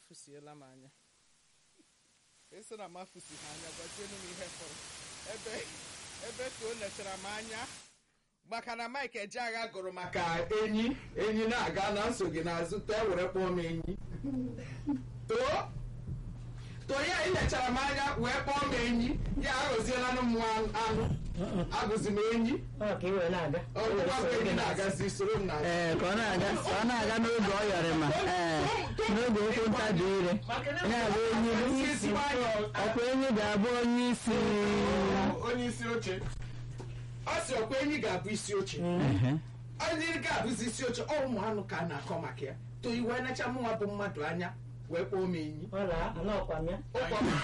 amafusiela m anya esi na amafusi ha anya gwazienu m ihe fọrọ ebe ebe ka o lechara m anya maka na Mike Ejeagha gụrụ maka enyi enyi na-aga na nso gị n'azụ too were kpọọ m enyi too too ya ilechara m anya wee kpọọ m enyi ya aghọziela m anụ agụzi m enyi Ọ ka ị wee na-aga ọgwụgwa m enyi na-agazi soro m na ee ka ọ na-aga ka ọ na-aga n'oge ọ yọrịma ee n'oge okwu ntabi ire ya bụ enyi bụ isi ọkwa enyi ga-abụ onye isi onye isi oche ọ sị ọkwa enyi ga-abụ isi oche Ehe. onye ga-abụzi isi oche ọ ụmụ anụ ka a na-akọ maka ya to iwe necha mụnwa bụ mmadụ anya wee kpọọ m enyi ọ na-anọkwa m ya ụkwa m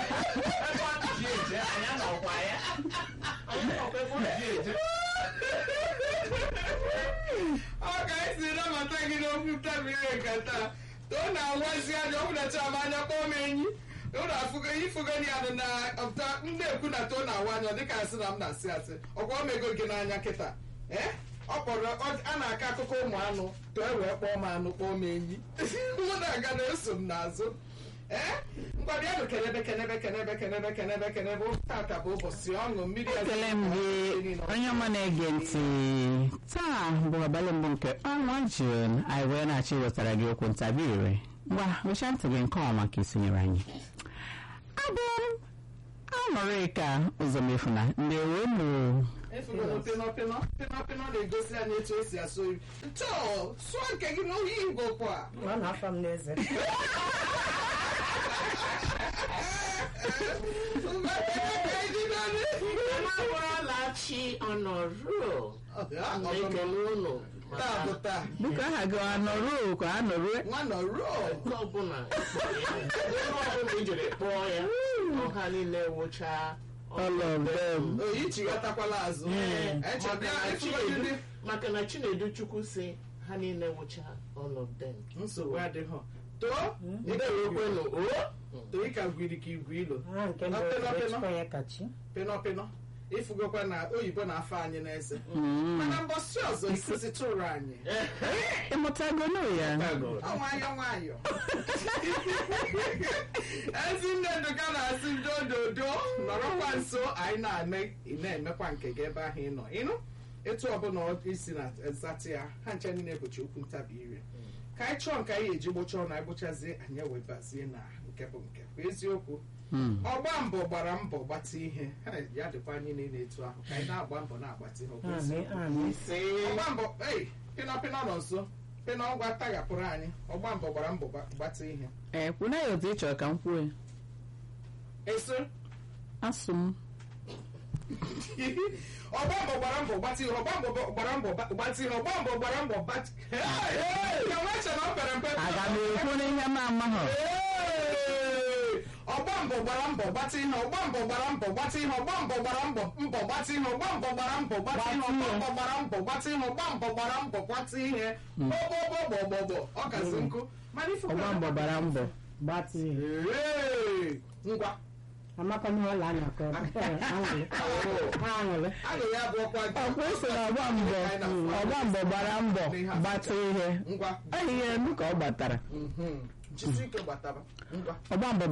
ọ ga-esi nabata gị n'okwu ntabire nkata too na-awazi anya ọ bụlacha m anya kpọọ m enyi ụlọ afụgo ifugoni ya na ọpụta ndị ekwu na too na-awa anya dịka asị na m na-asị asị ọkwa o mego gị n'anya kịta ee ọ kpọrọ ọ- a na-akọ akụkọ ụmụ anụ too e wee kpọọ m anụ kpọọ m enyi mụ na-aga na-eso m n'azụ ee mgbabịanụ kenebe kenebe kenebe kenebe kenebe kenebe tata bụ ụbọchị ọṅụ mmiri ekele m gị onye ọma na-ege ntị taa bụ abalị mbụ nke ọnwa jun anyị wee na-achọ iwetara gị okwu ntabi ire ngwa wecha ntị gị nke ọma ka isonyere anyị abụ m aṅụrịka ụzọmefuna ndewo nụ Efugo pịnọ pịnọ pịnọ pịnọ na-egosi anyị etu esi asụ oyi ntọọ sụọ nke gị n'ohi igbo kwa ọ na-afa m n'eze Amabụrụlachi ọnọruo na-ekele ụnụ taa bụ taa biko aha gị anọruo ka anọrue nwa nọ ruo nke ọbụla ebe ọbụla i jere kpọọ ya ọha niile wụcha all of them oyi chighatakwala azụ Eche maka bịa na efugo Chinedu- ndị maka na chinedu chukwu si ha niile wụcha all of them nsogbu adịghọ too ndewekwenụ o too ịka gwiri ka igwe ilo ha nke mbụ Pịnọ, pịnọ. echikwa ya kachi pịnọ pịnọ ifugokwa na oyibo na-afọ anyị n'eze mana mbọsị ọzọ ikuzi tụrụ anyị ịmụtagono ya ọ nwayọ nwayọ ezinne nduka na-asị dododo nọrọkwa nso anyị na-eme ị na-emekwa nke gị ebe ahụ ị nọ ịnụ etu ọbụla ọ isi na zatị ya ha nche niile bụchi okwu ntabi ire ka anyị chọọ nke anyị eji gbocha ọnụ anyị gbochazie anyị ewebazie na nke bụ nke bụ eziokwu Hmm. ọgba mbọ gbara mbọ gbata ihe Ha, ya dịkwa anyị niile etu ahụ ka anyị na-agba mbọ na-agbata ihe ọ bụ amị eziokwu. amị ọgba mbọ ei pịnọ pịnọ nọ nso pịnọ ngwa taghapụrụ anyị ọgba mbọ gbara mbọ gba- gbata ihe ee kwuna ya otu ị chọrọ ka m kwuo ya eso asụ m ọgba mbọ gbara mbọ gbata ihe ọgba mbọ gbara mbọ gba- gbata ihe ọgba mbọ gbara mbọ gbata ka nwa che na ọ pere mpe aga m ekwu n'ihe m amaghọ Ee! ọgba mbọ gbara mbọ gbata ihe ọgba mbọ gbara mbọ gbata ihe ọgba mbọ gbara mbọ mbọ gbata ihe ọgba mbọ gbara mbọ gbata ihe ọgba mbọ gbara mbọ gbata ihe ọgba mbọ gbara mbọ gbata ihe gbọgbọgbọgbọgbọ ọ gazi nkụ mana ife ọgba mbọ gbara mbọ gbatị ihe Ee! ngwa amaka m ọla anya ka ọ bụ aṅụrị ha aṅụrị aṅụ ya bụ ọkwa gị. ọkwa esi na ọgba mbọ ọgba mbọ gbara mbọ gbata ihe ngwa ọ ihe elu ka ọ gbatara Mhm. jisi ike gbataba ngwa ọgba mbọ